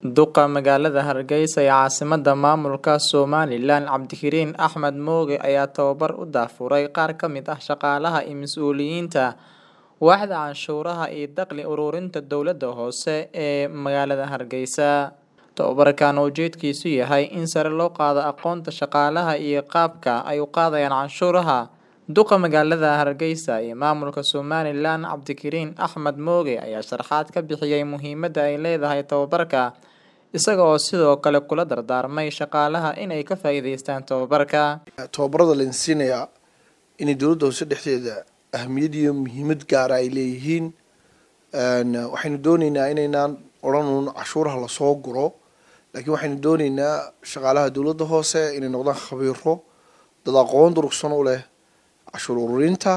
Duqa magaalada Hargeysa ee caasimadda maamulka Somaliland Cabdikariin Axmed Mooge ayaa tababar u daafuray qaar ka mid ah shaqaalaha iyo mas'uuliyiinta waaxda canshuuraha iyo dakhli ururinta dowladda hoose ee magaalada Hargeysa. Tababarkan oo ujeedkiisu yahay in sare loo qaado aqoonta shaqaalaha iyo qaabka ay u qaadayaan canshuuraha. Duqa magaalada Hargeysa ee maamulka Somaliland Cabdikariin Axmed Mooge ayaa sharaxaad ka bixiyay muhiimadda ay leedahay tababarka, isaga oo sidoo kale kula dardaarmay shaqaalaha inay ka faa'iidaystaan tababarka. tababarada la siinayaa inay dowladda hoose dhexdeeda ahmiyad iyo muhiimad gaara ay leeyihiin waxaynu dooneynaa inaynaan odhanuun cashuuraha lasoo guro laakiin waxaynu dooneynaa shaqaalaha dowladda hoose inay noqdaan khabiiro dad aqoon durugsan u leh cashuur ururinta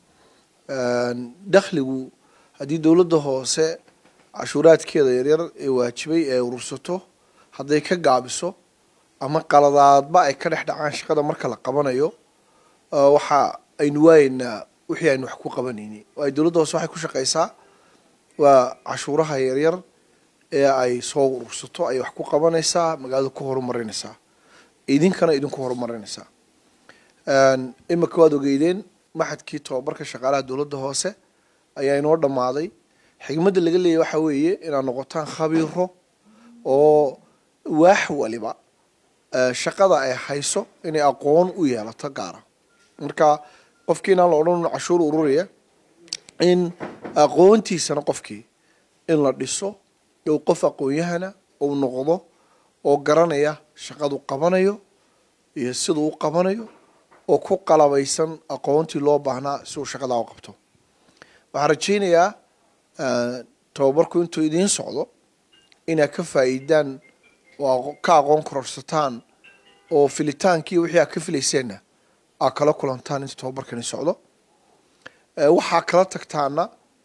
dakhligu haddii dowladda hoose cashuuraadkeeda yaryar ee waajibay ee urursato hadday ka gaabiso ama qaladaadba ay ka dhex dhacaan shaqada marka la qabanayo waxa aynu waayeynaa wixii aynu wax ku qabanayni waayo dowladda hoose waxay ku shaqeysaa waa cashuuraha yaryar ee ay soo urursato ayay wax ku qabanaysaa magaalada ku horumarinaysaa idinkana idinku horumarinaysaa imika waad ogeydeen maxadkii tobabarka shaqaalaha dowladda hoose ayaa inoo dhammaaday xigmadda laga leeyahy waxaa weeye inaad noqotaan khabiiro oo waax waliba shaqada ay hayso inay aqoon u yeelato gaara marka qofkii inaan la odhan cashuur ururiya in aqoontiisana qofkii in la dhiso ou qof aqoon-yahana ou noqdo oo garanaya shaqadu qabanayo iyo siduu u qabanayo oo ku qalabaysan aqoontii loo baahnaa si uu shaqadaa u qabto waxaan rajeynayaa tababarku intuu idiin socdo inaad ka faa'iidaan oo ka aqoon kororsataan oo filitaankii wixii aad ka filayseenna aad kala kulantaan inta tababarkani socdo waxaa kala tagtaana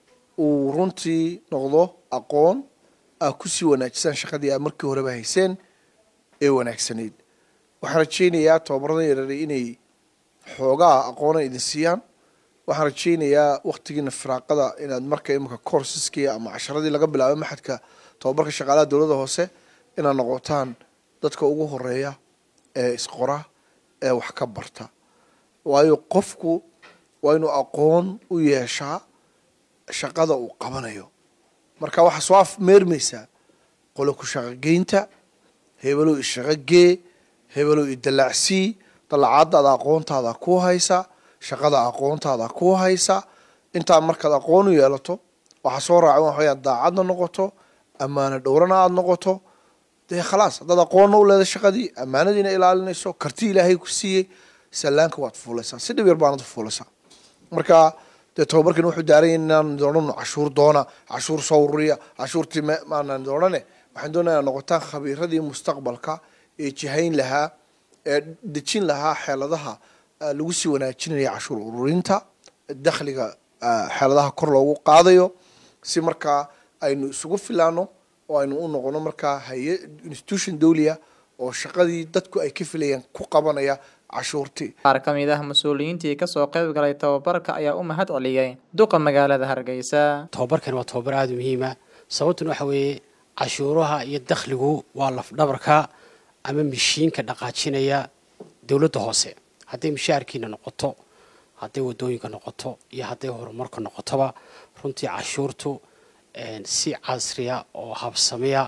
uu runtii noqdo aqoon aad kusii wanaajisaan shaqadii aad markii horeba hayseen ee wanaagsanayd waxaan rajeynayaa tababarada yareeray inay xoogaa aqoona idin siiyaan waxaan rajeynayaa waktigiina firaaqada inaad marka imika courseski ama casharadii laga bilaabo maxadka tababarka shaqaalaha dowladda hoose inaad noqotaan dadka ugu horeeya ee isqora ee wax ka barta waayo qofku waa inuu aqoon u yeeshaa shaqada uu qabanayo marka waxaa soo af meermaysaa qolo ku shaqogeynta hebelow ishaqogee hebelow idalaacsii dalacaadaada aqoontaada ku haysa shaqada aqoontaada ku haysa intaa markaad aqoon u yeelato waxaa soo raaca waxayaa daacadna noqoto ammaano dhowrana aada noqoto dee khalaas haddaad aqoonna u leeda shaqadii ammaanadiina ilaalinayso karti ilaahay ku siiyey sallaanka waad fuulaysaa si dhib yar baanad fuulaysaa marka dee tababarkan wuxuu daaranya inaan odhano cashuur doona cashuur soo ururiya cashuurtii maanaan odhane waxaan doonaya inaad noqotaan khabiiradii mustaqbalka ee jihayn lahaa ee dejin lahaa xeeladaha lagu sii wanaajinaya cashuur ururinta dakhliga xeeladaha kor loogu qaadayo si markaa aynu isugu filaano oo aynu u noqono markaa haye institution dowliya oo shaqadii dadku ay ka filayaan ku qabanaya cashuurtii qaar ka mid ah mas-uuliyiintii kasoo qayb galay tababarka ayaa u mahad celiyey duqa magaalada hargeysa tababarkan waa tababar aada muhiima sababtuna waxa weeye cashuuraha iyo dakhligu waa lafdhabarka ama mishiinka dhaqaajinaya dowladda hoose hadday mishaarkiina noqoto hadday wadooyinka noqoto iyo hadday horumarka noqotoba runtii cashuurtu si casriya oo habsamiya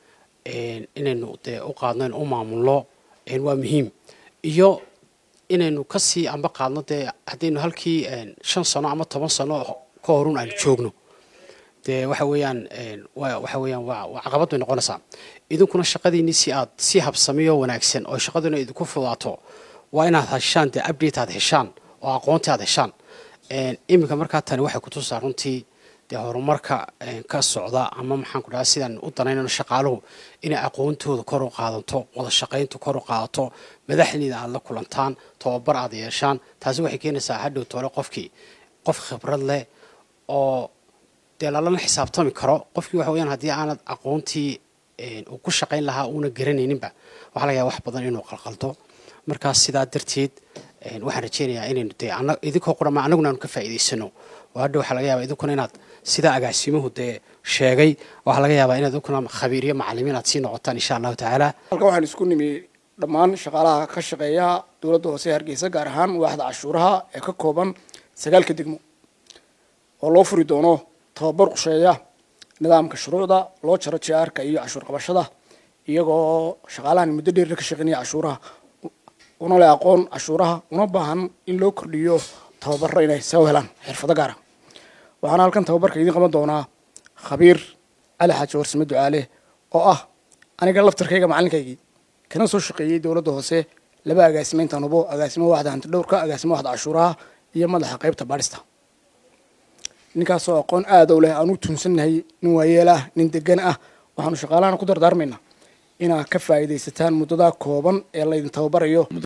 inaynu dee u qaadno in u maamulno waa muhiim iyo inaynu kasii amba qaadno dee haddaynu halkii shan sano ama toban sano ka horun aynu joogno dee waxa weeyaan waxa weeyaan waa caqabad bay noqonaysaa idinkuna shaqadiinii si aad si habsamiyo wanaagsan oo shaqaduna idinku fudaato waa inaad heshaan dee update aad heshaan oo aqoontii aad heshaan iminka markaa tani waxay kutusaa runtii dee horumarka ka socda ama maxaan ku dhaha sidaan u danaynano shaqaaluhu inay aqoontooda kor u qaadato wada shaqayntu kor u qaadato madaxdiina aad la kulantaan tababar aad yeeshaan taasi waxay keenaysaa hadhow toole qofkii qof khibrad leh oo dee lalana xisaabtami karo qofkii waxa weyaan haddii aanad aqoontii uu ku shaqayn lahaa uuna garanayninba waxaa laga yaaba wax badan inuu qalqaldo markaas sidaa darteed waxaan rajeynayaa inaynu dee idinkoo qurama anaguna aanu ka faa'iidaysano oo hadha waxaa laga yaaba idinkuna inaad sidaa agaasimuhu dee sheegay waxaa laga yaabaa inaad ukuna khabiir iyo macalimiin aad sii noqotaan insha allahu tacaala halkan waxaan isku nimi dhammaan shaqaalaha ka shaqeeya dowladda hoose ee hargeysa gaar ahaan waaxda cashuuraha ee ka kooban sagaalka degmo oo loo furi doono tababar qusheeya nidaamka shuruucda loo jaro jiaarka iyo cashuur qabashada iyagoo shaqaalahan muddo dheerna ka shaqeynaya cashuuraha una leh aqoon cashuuraha una baahan in loo kordhiyo tababaro inay soo helaan xirfado gaara waxaana halkan tababarka idiin qaban doonaa khabiir cali xaaji warsame ducaale oo ah aniga laftarkayga macalinkaygii kana soo shaqeeyey dowladda hoose laba agaasimeynta nubo agaasimo waxda hantidhowrka agaasimo waxda cashuuraha iyo madaxa qaybta baadhista ninkaasoo aqoon aada u leh aan u tuunsannahay nin waayeel ah nin degan ah waxaanu shaqaalahana ku dardaarmaynaa inaad ka faa'iidaysataan muddadaa kooban ee laydin tababarayo